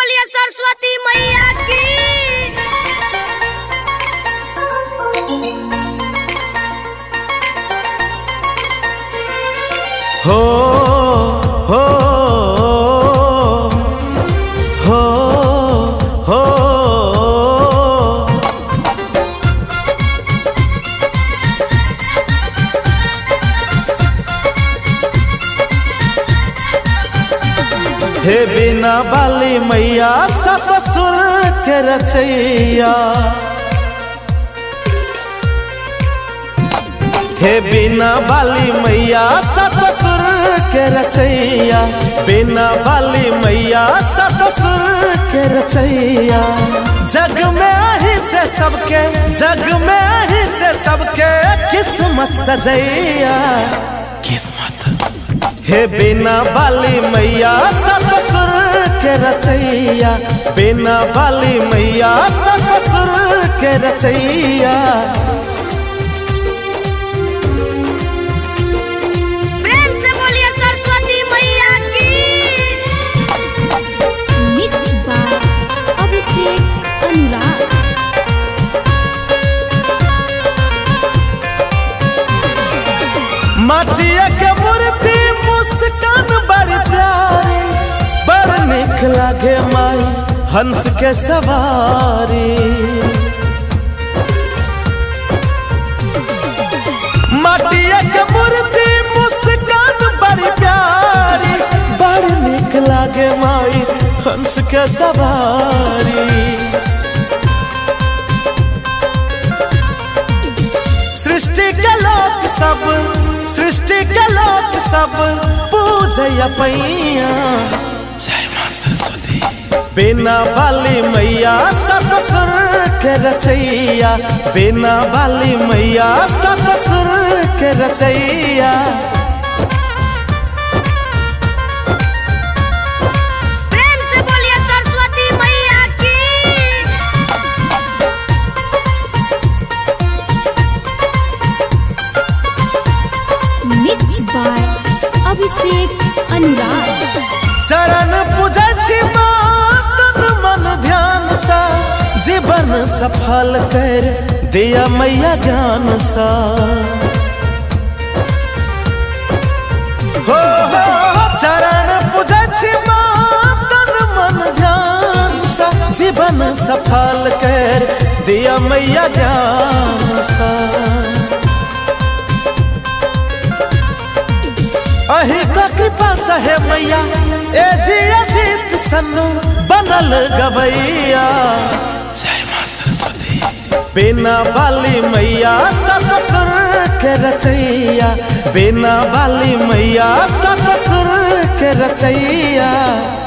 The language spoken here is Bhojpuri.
बोलिए सरस्वती मैया की हो हो हो हो हे बिना बाली मैया सत सुर के रचैया हे बिना बाली मैया सत सुर के रचैया बिना बाली मैया सत सुर के रचैया जग में आही से सबके जग में आही से सबके किस्मत सजैया किस्मत हे बिना बाली मैया सत सुर के रचैया बिना बाली मैया सत सुर के रचैया प्रेम से बोलिए सरस्वती मैया की मिक्स बाय अभिषेक अनुराग माटिया के मूर्ति मुस्कान बड़ी प्यारी बड़ निक लागे माई हंस के सवारी माटिया के मूर्ति मुस्कान बड़ी प्यारी बड़ निक लागे माई हंस के सवारी सृष्टि के लोक सब सृष्टि के लोक सब पूजय पैया जय मां सरस्वती बिना बाली मैया सतसुर के रचैया बिना बाली मैया सतसुर के रचैया प्रेम से बोलिए सरस्वती मैया की मिक्स बाय अभिषेक अनुराग चरण पूजै छी माँ तन मन ध्यान सा जीवन सफल कर दिया मैया ज्ञान सा हो हो चरण पूजै छी माँ तन मन ध्यान सा जीवन सफल कर दिया मैया ज्ञान सा अही का कृपा सहे मैया ए जी अजीत सन्नु बनल गवैया जय मां सरस्वती बिना बाली मैया सतसुर के रचैया बिना बाली मैया सतसुर के रचैया